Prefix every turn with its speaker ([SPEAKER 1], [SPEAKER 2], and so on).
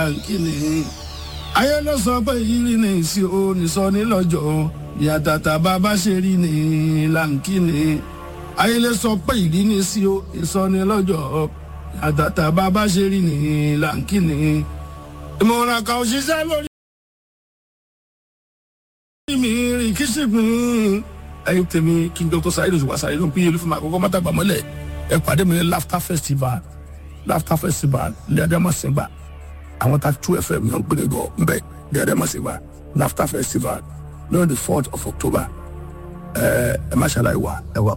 [SPEAKER 1] láǹkì ni ayé ló sọ pé ìrírí ni ìsì o nìsọ nílọ́jọ́ ìyàtàtà bàbá ṣe rí ni láǹkì ni ayé ló sọ pé ìrírí ni ìsì o nìsọ nílọ́jọ́ ìyàtàtà bàbá ṣe rí ni láǹkì ni ìmọ̀ràn kan òṣìṣẹ́ lórí mi rìn kí sì pín ẹyin tèmi kí n dr saheed oṣù wasaare ló ń pín yẹlú fún mi àkọ́kọ́ mọ́tàgbà mọ́lẹ̀ ẹ pàdé mi ní laughter festival laughter festival ní adamasinba àwọn ta two fm yàn gbé gọ nbẹ ní adamasinba laughter festival lórí the fourth of october ẹ ẹ má ṣàlàyé wa ẹ wà